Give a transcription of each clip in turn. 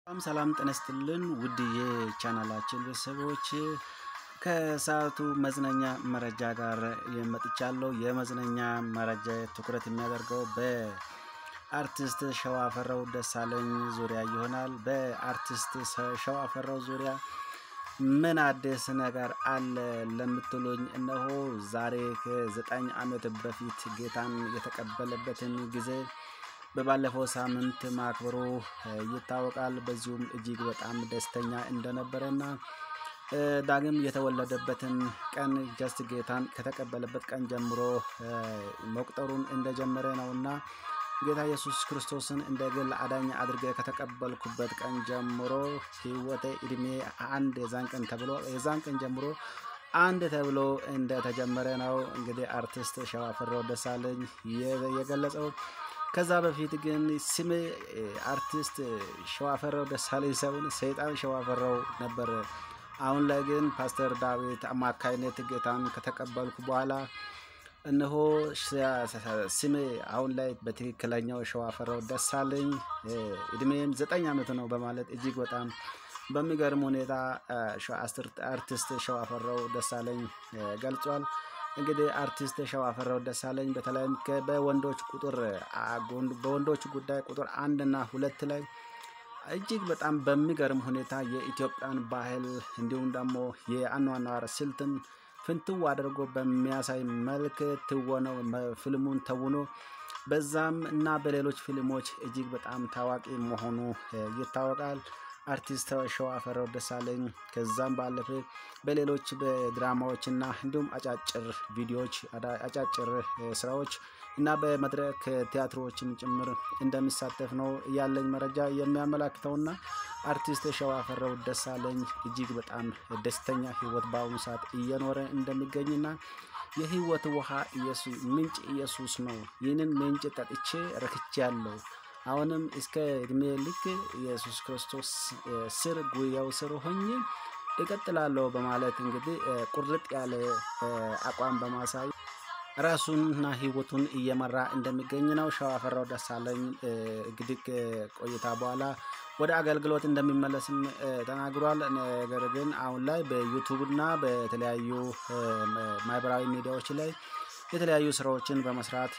በጣም ሰላም ጤና ይስጥልን ውድ የቻናላችን ቤተሰቦች ከሰዓቱ መዝናኛ መረጃ ጋር መጥቻለሁ። የመዝናኛ መረጃ ትኩረት የሚያደርገው በአርቲስት ሸዋፈራው ደሳለኝ ዙሪያ ይሆናል። በአርቲስት ሸዋፈራው ዙሪያ ምን አዲስ ነገር አለ ለምትሉኝ፣ እነሆ ዛሬ ከዘጠኝ ዓመት በፊት ጌታን የተቀበለበትን ጊዜ በባለፈው ሳምንት ማክበሩ ይታወቃል። በዚሁም እጅግ በጣም ደስተኛ እንደነበረና ዳግም የተወለደበትን ቀን ጀስት ጌታን ከተቀበለበት ቀን ጀምሮ መቁጠሩን እንደጀመረ ነውና ጌታ ኢየሱስ ክርስቶስን እንደ ግል አዳኝ አድርጌ ከተቀበልኩበት ቀን ጀምሮ ሕይወቴ እድሜ አንድ የዛን ቀን ተብሎ የዛን ቀን ጀምሮ አንድ ተብሎ እንደተጀመረ ነው እንግዲህ አርቲስት ሸዋፈራው ደሳለኝ የገለጸው። ከዛ በፊት ግን ስሜ አርቲስት ሸዋፈራው ደሳለኝ ሳይሆን ሰይጣን ሸዋፈራው ነበር። አሁን ላይ ግን ፓስተር ዳዊት አማካይነት ጌታን ከተቀበልኩ በኋላ እነሆ ስሜ አሁን ላይ በትክክለኛው ሸዋፈራው ደሳለኝ እድሜም ዘጠኝ ዓመት ነው በማለት እጅግ በጣም በሚገርም ሁኔታ አርቲስት ሸዋፈራው ደሳለኝ ገልጿል። እንግዲህ አርቲስት ሸዋፈራው ደሳለኝ በተለይም በወንዶች ቁጥር በወንዶች ጉዳይ ቁጥር አንድ እና ሁለት ላይ እጅግ በጣም በሚገርም ሁኔታ የኢትዮጵያን ባህል እንዲሁም ደግሞ የአኗኗር ስልትን ፍንትው አድርጎ በሚያሳይ መልክ ትወነው ፊልሙን ተውኖ በዛም እና በሌሎች ፊልሞች እጅግ በጣም ታዋቂ መሆኑ ይታወቃል። አርቲስት ሸዋፈራው ደሳለኝ ከዛም ባለፈ በሌሎች በድራማዎች እና እንዲሁም አጫጭር ቪዲዮዎች አጫጭር ስራዎች እና በመድረክ ቲያትሮችም ጭምር እንደሚሳተፍ ነው ያለኝ መረጃ የሚያመላክተውና አርቲስት ሸዋፈራው ደሳለኝ እጅግ በጣም ደስተኛ ሕይወት በአሁኑ ሰዓት እየኖረ እንደሚገኝና የሕይወት ውሃ ምንጭ ኢየሱስ ነው። ይህንን ምንጭ ጠጥቼ ረክቻለሁ። አሁንም እስከ እድሜ ልክ ኢየሱስ ክርስቶስ ስር ጉያው ስር ሆኜ እቀጥላለሁ በማለት እንግዲህ ቁርጥ ያለ አቋም በማሳይ ራሱንና ህይወቱን እየመራ እንደሚገኝ ነው። ሸዋፈራው ደሳለኝ እንግዲህ ቆይታ በኋላ ወደ አገልግሎት እንደሚመለስም ተናግሯል። ነገር ግን አሁን ላይ በዩቱብና በተለያዩ ማህበራዊ ሚዲያዎች ላይ የተለያዩ ስራዎችን በመስራት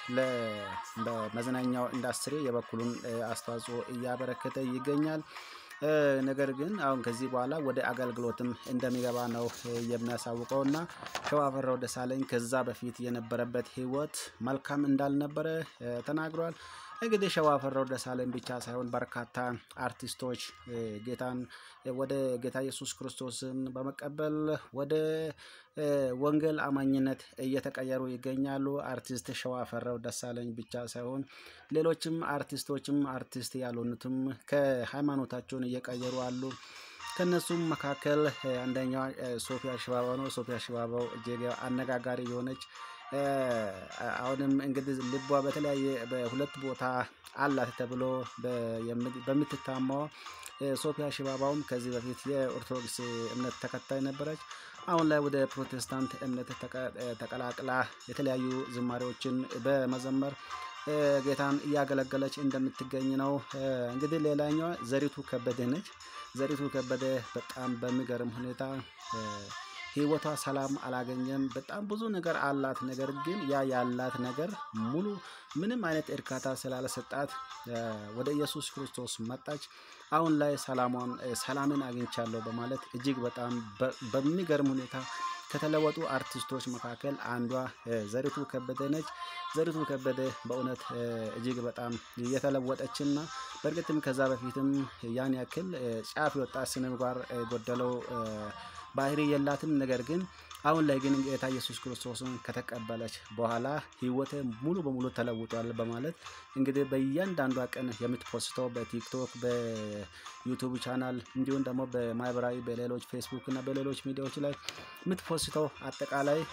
በመዝናኛው ኢንዱስትሪ የበኩሉን አስተዋጽኦ እያበረከተ ይገኛል። ነገር ግን አሁን ከዚህ በኋላ ወደ አገልግሎትም እንደሚገባ ነው የሚያሳውቀው እና ሸዋፈራው ደሳለኝ ከዛ በፊት የነበረበት ህይወት መልካም እንዳልነበረ ተናግሯል። እንግዲህ ሸዋፈራው ደሳለኝ ብቻ ሳይሆን በርካታ አርቲስቶች ጌታን ወደ ጌታ ኢየሱስ ክርስቶስን በመቀበል ወደ ወንጌል አማኝነት እየተቀየሩ ይገኛሉ። አርቲስት ሸዋፈራው ደሳለኝ ብቻ ሳይሆን ሌሎችም አርቲስቶችም አርቲስት ያልሆኑትም ከሃይማኖታቸውን እየቀየሩ አሉ። ከነሱም መካከል አንደኛዋ ሶፊያ ሽባባው ነው። ሶፊያ ሽባባው እጅግ አነጋጋሪ የሆነች አሁንም እንግዲህ ልቧ በተለያየ በሁለት ቦታ አላት ተብሎ በምትታማው ሶፊያ ሽባባውም ከዚህ በፊት የኦርቶዶክስ እምነት ተከታይ ነበረች። አሁን ላይ ወደ ፕሮቴስታንት እምነት ተቀላቅላ የተለያዩ ዝማሬዎችን በመዘመር ጌታን እያገለገለች እንደምትገኝ ነው። እንግዲህ ሌላኛዋ ዘሪቱ ከበደ ነች። ዘሪቱ ከበደ በጣም በሚገርም ሁኔታ ህይወቷ ሰላም አላገኘም። በጣም ብዙ ነገር አላት። ነገር ግን ያ ያላት ነገር ሙሉ ምንም አይነት እርካታ ስላልሰጣት ወደ ኢየሱስ ክርስቶስ መጣች። አሁን ላይ ሰላሟን ሰላምን አግኝቻለሁ በማለት እጅግ በጣም በሚገርም ሁኔታ ከተለወጡ አርቲስቶች መካከል አንዷ ዘሪቱ ከበደ ነች። ዘሪቱ ከበደ በእውነት እጅግ በጣም የተለወጠችና በእርግጥም ከዛ በፊትም ያን ያክል ጫፍ የወጣ ስነ ምግባር የጎደለው ባህሪ የላትም። ነገር ግን አሁን ላይ ግን ጌታ ኢየሱስ ክርስቶስን ከተቀበለች በኋላ ህይወቴ ሙሉ በሙሉ ተለውጧል በማለት እንግዲህ በእያንዳንዷ ቀን የምትፖስተው በቲክቶክ በዩቱብ ቻናል እንዲሁም ደግሞ በማህበራዊ በሌሎች ፌስቡክ እና በሌሎች ሚዲያዎች ላይ የምትፖስተው አጠቃላይ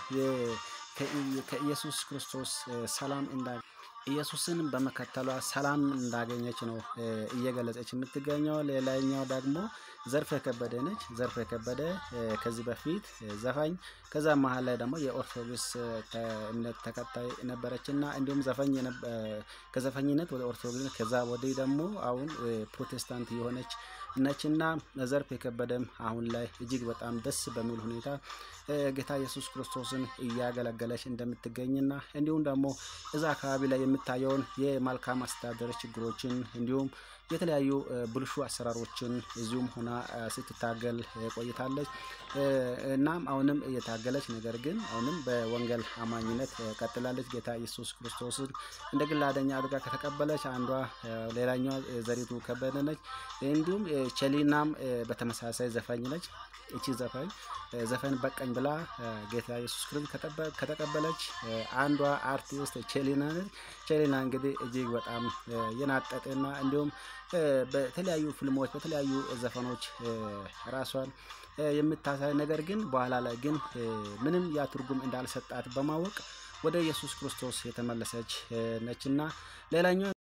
ከኢየሱስ ክርስቶስ ሰላም እንዳ ኢየሱስን በመከተሏ ሰላም እንዳገኘች ነው እየገለጸች የምትገኘው። ሌላኛው ደግሞ ዘርፌ ከበደ ነች። ዘርፌ ከበደ ከዚህ በፊት ዘፋኝ ከዛ መሀል ላይ ደግሞ የኦርቶዶክስ እምነት ተከታይ ነበረች እና እንዲሁም ዘፋኝ ከዘፋኝነት ወደ ኦርቶዶክስ ከዛ ወዲህ ደግሞ አሁን ፕሮቴስታንት የሆነች ነችና ዘርፍ የከበደም አሁን ላይ እጅግ በጣም ደስ በሚል ሁኔታ ጌታ ኢየሱስ ክርስቶስን እያገለገለች እንደምትገኝና እንዲሁም ደግሞ እዛ አካባቢ ላይ የምታየውን የመልካም አስተዳደር ችግሮችን እንዲሁም የተለያዩ ብልሹ አሰራሮችን እዚሁም ሆና ስትታገል ቆይታለች። እናም አሁንም እየታገለች ነገር ግን አሁንም በወንጌል አማኝነት ቀጥላለች። ጌታ ኢየሱስ ክርስቶስን እንደ ግል አዳኝ አድርጋ ከተቀበለች አንዷ ሌላኛዋ ዘሪቱ ከበደ ነች። እንዲሁም ቸሊናም በተመሳሳይ ዘፋኝ ነች። እቺ ዘፋኝ ዘፈን በቀኝ ብላ ጌታ ኢየሱስ ክርስቶስ ከተቀበለች አንዷ አርቲስት ቸሊና ነች። ቸሊና እንግዲህ እጅግ በጣም የናጠጠና እንዲሁም በተለያዩ ፊልሞች በተለያዩ ዘፈኖች ራሷን የምታሳይ ነገር ግን በኋላ ላይ ግን ምንም ያ ትርጉም እንዳልሰጣት በማወቅ ወደ ኢየሱስ ክርስቶስ የተመለሰች ነችና ሌላኛው